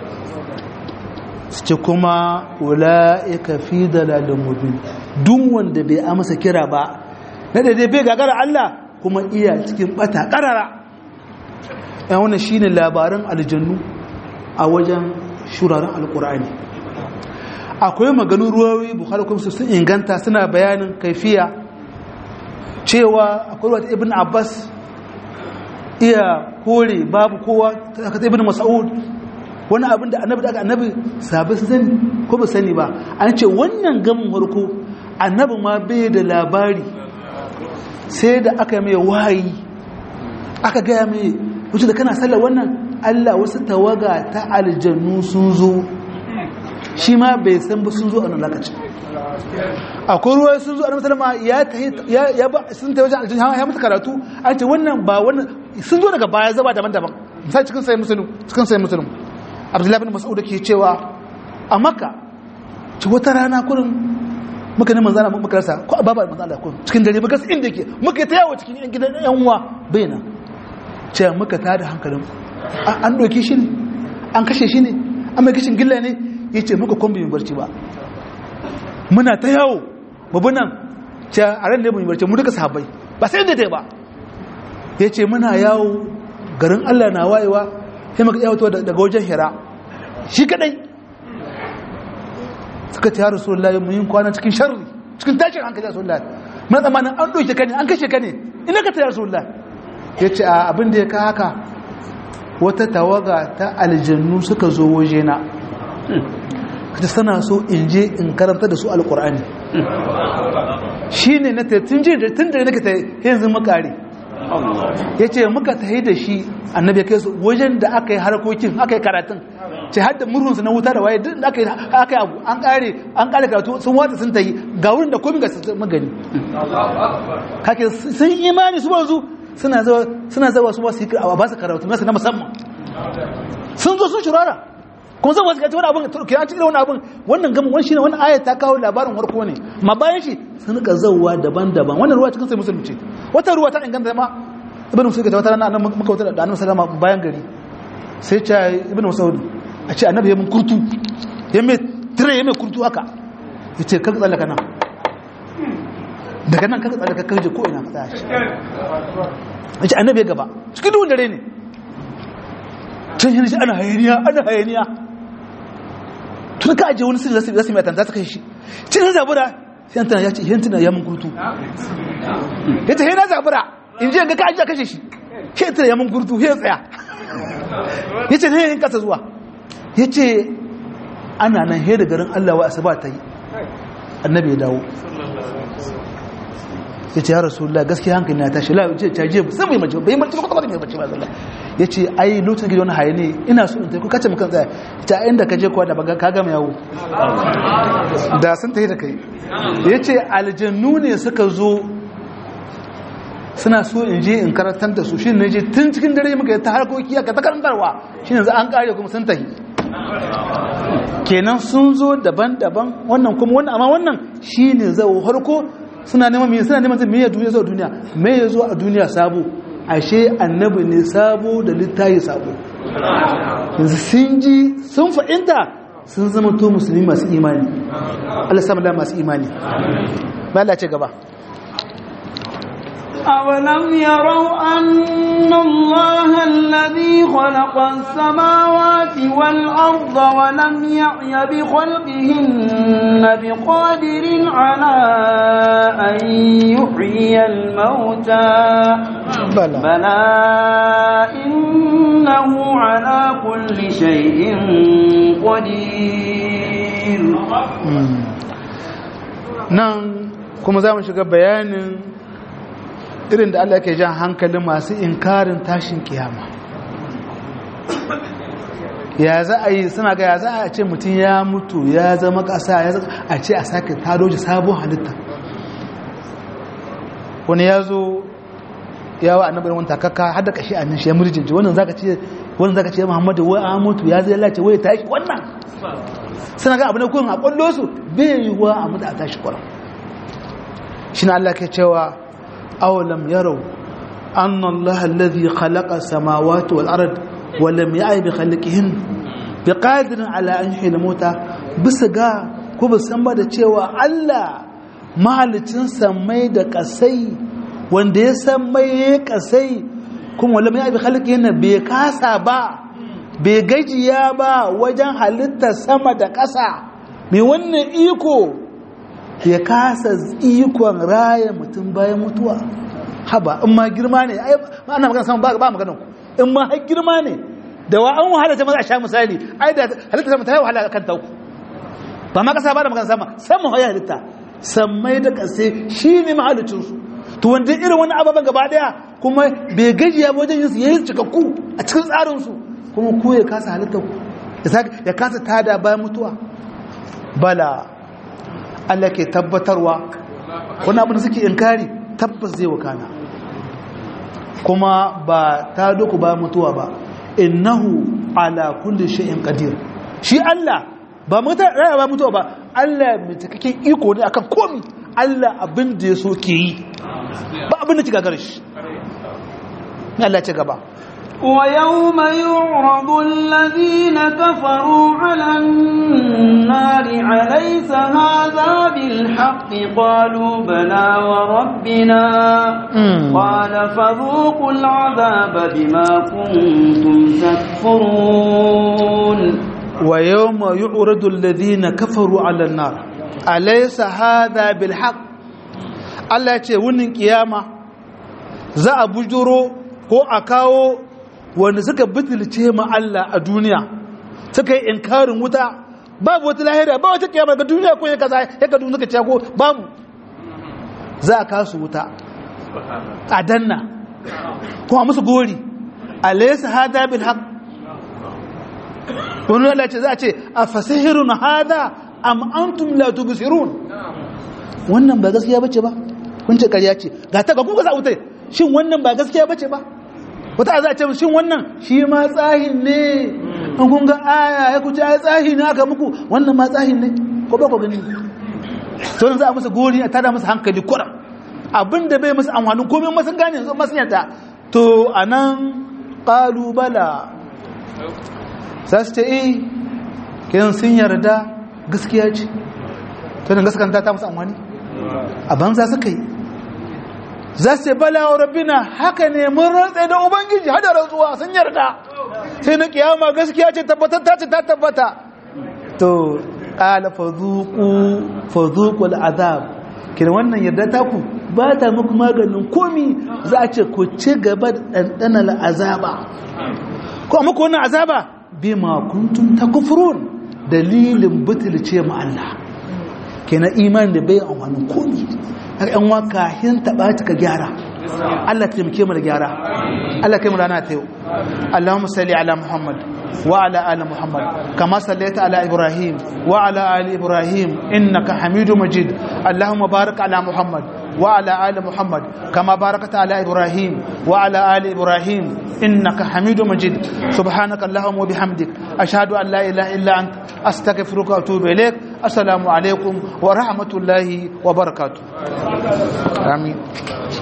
B: su ce kuma wula'ika fi dalalin mubin duk wanda bai amsa kira ba na daidai bai gagara Allah kuma iya cikin bata karara yan wannan shine labaran aljannu a wajen shuraren alkur'ani akwai maganin ruwawi bukhari kuma sun inganta suna bayanin kaifiya cewa akwai wata ibn abbas iya kore babu kowa ta ibn mas'ud wani abin da annabi daga annabi sabai su sani ko ba sani ba an ce wannan gamin harko annabi ma bai da labari sai da aka mai wahayi aka gaya mai wuce da kana sallar wannan allah wasu tawaga ta aljannu sun zo shi ma bai san ba sun zo a nan lokacin akwai ruwa sun zo a nan salama ya ba sun ta wajen aljannu ya mutu karatu an ce wannan ba wannan sun zo daga baya zaba daban-daban misali cikin sai musulun cikin sai musulun abdullahi bin mas'ud ke cewa a makka ci wata rana kurin muka ne manzana muka rasa ko a babar manzana kurin cikin dare muka inda yake muka ta yawo cikin yan gidan yan uwa bai nan ce muka ta da hankalin an doki shi ne an kashe shi ne an mai kishin gilla ne ya ce muka kwambi mai barci ba muna ta yawo babu nan ce a ran da mai barci mu duka sahabbai ba sai inda ta yi ba ya ce muna yawo garin allah na wayewa sai maka yawato daga wajen hira shi kadai suka ce ya rasulullahi mun yi kwana cikin sharri cikin tashin hankali ya rasulullahi mun tsammanin an ɗauke ka ne an kashe ka ne ina ka ta ya rasulullahi ya ce a abin da ya ka haka wata tawaga ta aljannu suka zo waje na kace sana so in je in karanta da su alkur'ani shi ne na tun je tun da nake ta yanzu makare ya ce muka tahi da shi annabi ya kai su wajen da aka yi harkokin aka yi karatun ce har da murhunsu na wuta da waye duk da aka yi aka yi abu an kare an kare karatu sun watsa sun tayi ga wurin da komai ga su magani kake sun imani su wanzu suna zawa suna zawa su ba su yi a ba su karatu nasu na musamman sun zo sun shirara kuma zan wasu wani abin ke an cikin wani abin wannan gama wani shine wani ayat ta kawo labarin warko ne ma bayan shi sun rika zauwa daban-daban wannan ruwa cikin sai musulmi ce wata ruwa ta inganta ma ibn musulmi ta wata rana nan muka wata da annabi sallama bayan gari sai ce ibn musaud a ce annabi ya mun kurtu ya mai tire ya mai kurtu haka ya ce kaka tsallaka nan daga nan kaka tsallaka kaje ko ina ka tsaya shi ya ce annabi ya gaba cikin duhun dare ne can yana shi ana hayaniya ana hayaniya tun ka ajiye wani sirri zasu zasu mai tanta ta kai shi cin zabura sai tana ya ce yan tana ya mun kurtu ya ce yana zabura in je ga ka ajiye kashe shi sai tana ya mun kurtu sai tsaya ya ce ne yin kasa zuwa ya ce ana nan he da garin Allah wa asaba ta yi annabi ya dawo ya ce ya rasulullah gaskiya hankali na tashi la ce caje sai mai mace bai mace kwata mai mace ba sallah ya ce ai lokacin gidan wani haye ne ina so in tafi kace mukan tsaya ta inda ka je kuwa da baga ka gama yawo da sun tafi da kai ya ce aljannu ne suka zo suna so in je in karantar da su shi ne je tun cikin dare muka ta harkoki aka ta karantarwa shi ne za an kare kuma sun tafi kenan sun zo daban-daban wannan kuma wannan amma wannan shi ne zau harko suna neman me suna neman me ya duniya zuwa duniya me ya zo a duniya sabo ashe annabi ne sabo da littayi sabo yanzu sun ji sun fa'inta sun zama to musulmi masu imani Allah sama da masu imani ba Allah ce gaba
A: أولم يروا أن الله الذي خلق السماوات والأرض ولم يعي بخلقهن بقادر على أن يحيي الموتى
B: بلى
A: بلى إنه على كل شيء قدير
B: nan kuma za mu shiga bayanin irin da Allah ke jan hankalin masu inkarin tashin kiyama ya za a yi suna ga ya za a ce mutum ya mutu ya zama ƙasa ya a ce a sake taro shi sabon halitta wani ya zo ya wa annabar wani takaka har da kashi a nan shi ya murjinci wannan zaka ce wannan zaka ce Muhammadu wai an mutu ya zai lace wai tashi wannan suna ga abu na kun a kwallo su bai yi wa a mutu a tashi kwaram shi na Allah ke cewa awalam yarau anna Allah alladhi khalaqa samawati wal ard wa lam ya'i bi khalqihin bi qadirin ala an yuhyi mauta bisa ga ko ba san ba da cewa Allah mahalicin samai da kasai wanda ya san mai ya kasai kuma wala mai abi halki yana bai kasa ba bai gajiya ba wajen halittar sama da ƙasa mai wannan iko ya kasa ikon raya mutum bayan mutuwa haba in ma girma ne ana magana sama ba magana ku in ma har girma ne da wa an wahala ta maza a sha misali ai da halittar sama ta yi wahala kan tauku ba ma ƙasa ba da magana sama sama ya halitta sammai da ƙasai shi ne mahalicinsu to wanda irin wani ababen gaba daya kuma bai gajiya wajen yin su yayi cikakku a cikin tsarin su kuma ku ya kasa halitta ku ya kasa tada bayan mutuwa bala Allah ke tabbatarwa wani abin da suke inkari tabbas zai wakana kuma ba ta doku bayan mutuwa ba innahu ala kulli shay'in qadir shi Allah ba mutuwa raya ba mutuwa ba Allah mai cikakken iko ne akan komi Allah abin da ya so ke yi ba abin da ci gagar shi Allah ce gaba
A: ويوم يعرض الذين كفروا على النار أليس هذا بالحق قالوا بلى وربنا قال فذوقوا العذاب بما كنتم تكفرون
B: ويوم يعرض الذين كفروا على النار أليس هذا بالحق Allah ce wunin kiyama za a bujuro ko a kawo wanda suka bitulce ma Allah a duniya suka yi inkarin wuta babu wata lahira ba wata kiyama ga duniya ko ya kaza ya ka duniya ce ko babu za a kasu wuta a danna kuma musu gori alaysa hada bil haqq wani Allah ce za a ce a fasihirun hada am antum la tubsirun wannan ba gaskiya bace ba kun ce ƙarya ce ga ta ga kuka za wutai shin wannan ba gaskiya bace ba wata za a ce shin wannan shi ma tsahin ne an kun ga aya ya kuce ai tsahi ne aka muku wannan ma tsahin ne ko ba ku gani to nan za a musu gori a tada musu hankali kuram abinda bai musu amfanin komai masu gane yanzu masu yadda to anan qalu bala za su ce eh kiran sun yarda gaskiya ce to nan gaskanta ta musu amfani a banza suka yi za su ce bala wa rabbina haka ne mun rantsa da ubangiji hada rantsuwa sun yarda sai na kiyama gaskiya ce tabbatar ta ce ta tabbata to qala fadhuqu fadhuqu al'azab kin wannan yarda ta ku ba ta muku maganin komi za a ce ku ci gaba da dandana al'azaba ko muku wannan azaba bima kuntum takfurun dalilin butulce mu Allah kenan imani da bai amfanin komi har yan waka hin taba ka gyara Allah ta taimake mu da gyara Allah kai mu rana ta yau Allahumma salli ala Muhammad wa ala ali Muhammad kama sallaita ala Ibrahim wa ala ali Ibrahim innaka Hamidum Majid Allahumma barik ala Muhammad wa ala ali Muhammad kama barakta ala Ibrahim wa ala ali Ibrahim innaka Hamidum Majid subhanaka Allahumma wa bihamdik ashhadu an la ilaha illa anta astaghfiruka wa atubu ilaik assalamu alaikum wa rahmatullahi wa barakatuh amin